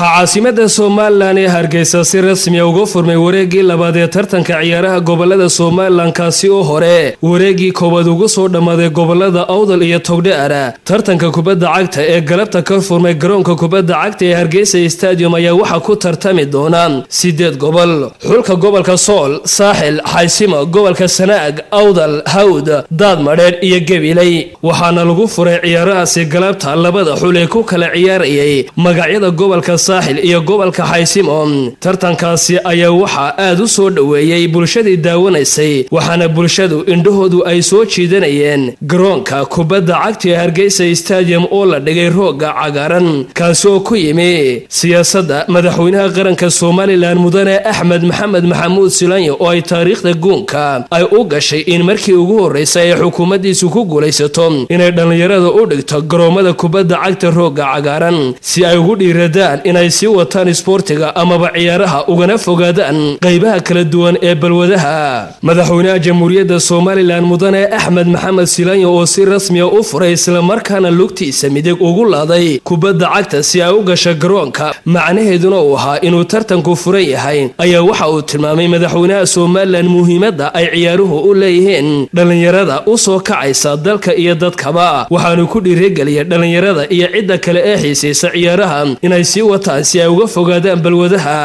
waxaa caasimada somalilan ee hargeysa si rasmiya uga furmay wareegii labaad ee tartanka ciyaaraha gobolada somalilan kaasi oo hore wareegii koowaad ugu soo dhammaaday gobolada awdal iyo togdheara tartanka kubadda cagta ee galabta ka furmay garoonka kubadda cagta ee hargeysa stadium ayaa waxaa ku tartami doona sideed gobol xulka gobolka sool saaxil xaysimo gobolka sanaag awdal hawd daadmadheedh iyo gabiley waxaana lagu furay ciyaarahaasi galabta labada xul ee ku kala ciyaarayay magacyada gobolka saaxil iyo gobolka xaysimo tartankaasi ayaa waxaa aad u soo dhoweeyey bulshadii daawanaysay waxaana bulshadu indhahoodu ay soo jiidanayeen garoonka kubadda cagta ee hargeysa stadium oo la dhigay rooga cagaaran kaasi oo ku yimi siyaasadda madaxweynaha qaranka somalilan mudane axmed maxamed maxamuud silanyo oo ay taariikhda guunka ay u gashay in markii ugu horreysay ay xukuumaddiisu ku guulaysato inay dhallinyarada u dhigto garoommada kubadda cagta rooga cagaaran si ay ugu dhiiradaan inay sii wataan isboortiga amaba ciyaaraha ugana fogaadaan qaybaha kala duwan ee balwadaha madaxweynaha jamhuuriyadda somalilan mudane axmed maxamed silanyo oo si rasmiya u furay islamarkaana lugtiisa midig ugu laaday kubadda cagta si ay u gasha garoonka macnaheeduna uu ahaa inuu tartanku furan yahay ayaa waxa uu tilmaamay madaxweynaha somalilan muhiimadda ay ciyaaruhu u leeyihiin dhallinyarada u soo kacaysa dalka iyo dadkaba waxaanu ku dhiirigeliyay dhallinyarada iyo cidda kale ee xiisaysa ciyaaraha inay sii wataan si ay uga fogaadaan balwadaha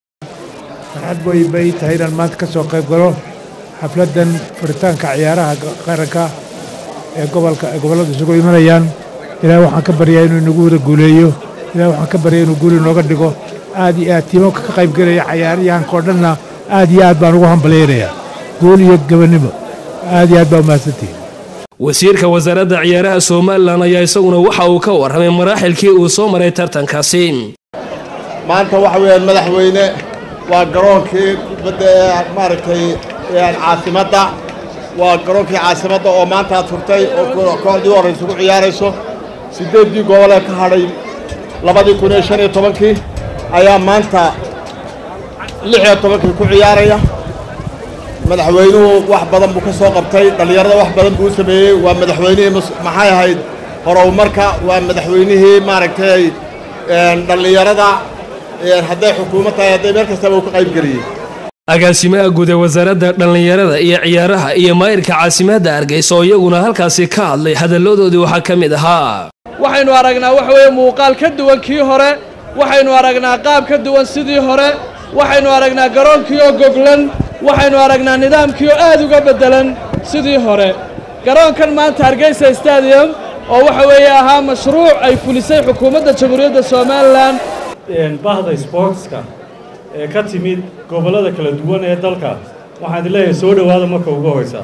farxad way bay tahay inaan maanta ka soo qayb galo xafladdan furitaanka ciyaaraha qaranka ee gobolka ee gobolladu isugu imanayaan ilaahay waxaan ka baryaa inuu inagu wada guuleeyo ilahay waxaan ka baryaa inuu guuli nooga dhigo aad iyo aad tiimamka ka qayb gelaya cayaaryahanka oo dhanna aad iyo aad baan ugu hambalyaynayaa guul iyo gabannimo aad iyo aad baa umahadsantihin wasiirka wasaaradda ciyaaraha somalilan ayaa isaguna waxa uu ka warramay maraaxilkii uu soo maray tartankaasi maanta waxa weeyaan madaxweyne waa garoonkii kubadda ee maaragtay caasimadda waa garoonkii caasimadda oo maanta aad furtay oo kooxdii u horraysa ku ciyaarayso siddeeddii gobolee ka hadhay labadii kun iyo shan iyo tobankii ayaa maanta lix iyo tobankii ku ciyaaraya madaxweynuhu wax badan buu ka soo qabtay dhallinyarada wax badan buu u sameeyey waa madaxweynihii maxay ahayd horumarka waa madaxweynihii maaragtay dhallinyarada hadday xukuumad tahay hadday meel kastaba uu ka qaybgeliyey agaasimaha guud ee wasaaradda dhallinyarada iyo ciyaaraha iyo maayirka caasimadda hargeysa oo iyaguna halkaasi ka hadlay hadalladoodii waxaa ka mid ahaa waxaynu aragnaa waxa weeye muuqaal ka duwan kii hore waxaynu aragnaa qaab ka duwan sidii hore waxaynu aragnaa garoonkii oo goglan waxaynu aragnaa nidaamkii oo aad uga beddelan sidii hore garoonkan maanta hargeysa stadium oo waxa weeye ahaa mashruuc ay fulisay xukuumadda jamhuuriyadda somalilan bahda sboortska ee ka timid gobollada kala duwan ee dalka waxaan idin leeyahay soo dhowaada marka ugu horeysa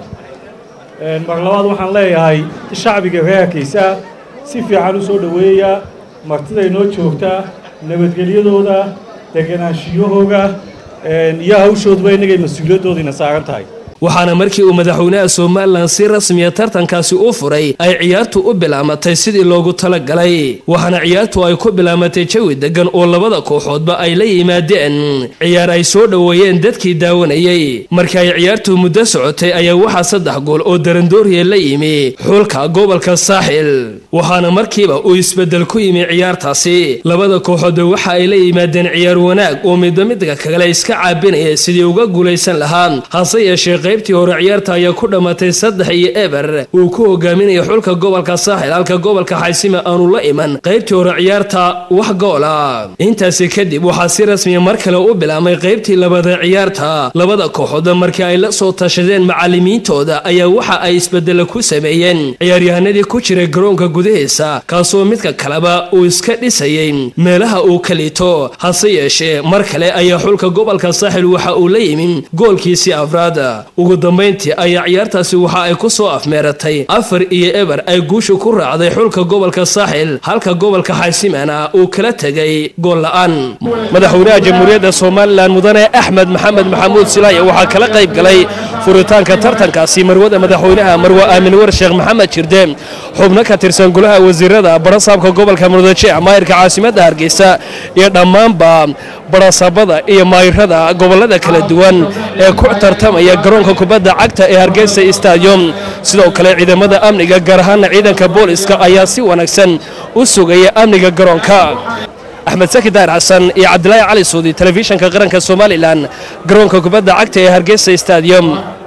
mar labaad waxaan leeyahay shacbiga reerkiisa si fiican u soo dhoweeya martiday noo joogtaa nabadgelyadooda deganaanshiyahooga iyo hawshoodba innagay mas-uuliyaddoodiina saaran tahay waxaana markii uu madaxweynaha somalilan si rasmiya tartankaasi u furay ay ciyaartu u bilaamatay sidii loogu talagalay waxaana ciyaartu ay ku bilaamatay jawi deggan oo labada kooxoodba ay la yimaadeen ciyaar ay soo dhoweeyeen dadkii daawanayey markii ay ciyaartu muddo socotay ayaa waxaa saddex gool oo darandooriya la yimi xulka gobolka saaxil waxaana markiiba uu isbeddel ku yimi ciyaartaasi labada kooxoodba waxa ay la yimaadeen ciyaar wanaag oo midba midka kale iska caabinaya sidii uga guulaysan lahaa hase yeeshee qaybtii hore ciyaarta ayaa ku dhammaatay saddex iyo eber uu ku hogaaminaya xulka gobolka saaxil halka gobolka xaysima aanu la iman qaybtii hore ciyaarta wax goola intaasi kadib waxaa si rasmiya mar kale u bilaabmay qaybtii labaad ee ciyaarta labada kooxood markii ay la soo tashadeen macallimiintooda ayaa waxa ay isbedela ku sameeyeen ciyaaryahanadii ku jiray garoonka gudahiisa kaasoo midka kaleba uu iska dhisayay meelaha uu ka liito hase yeeshee mar kale ayaa xulka gobolka saaxil waxa uu la yimin goolkiisii afraad ugu dambayntii ayaa ciyaartaasi waxa ay ku soo afmeeratay afar iyo eber ay guusha ku raacday xulka gobolka saaxil halka gobolka xaysimana uu kala tegay gool la-aan madaxweynaha jamhuuriyadda somalilan mudane axmed maxamed maxamuud silaaya waxaa kala qayb galay furitaanka tartankaasi marwada madaxweynaha marwe aamin war sheekh maxamed jirde xubno ka tirsan golaha wasiirada barasaabka gobolka murudajeec maayirka caasimadda hargeysa iyo dhammaanba barasaabada iyo maayirada gobolada kala duwan ee ku tartamaya garoonka kubadda cagta ee hargeysa stadium sidoo kale ciidamada amniga gaar ahaana ciidanka booliska ayaa si wanaagsan u sugaya amniga garoonka axmed saki daahir xasan iyo cabdilaahi cali suudi telefishinka qaranka somalilan garoonka kubadda cagta ee hargeysa stadium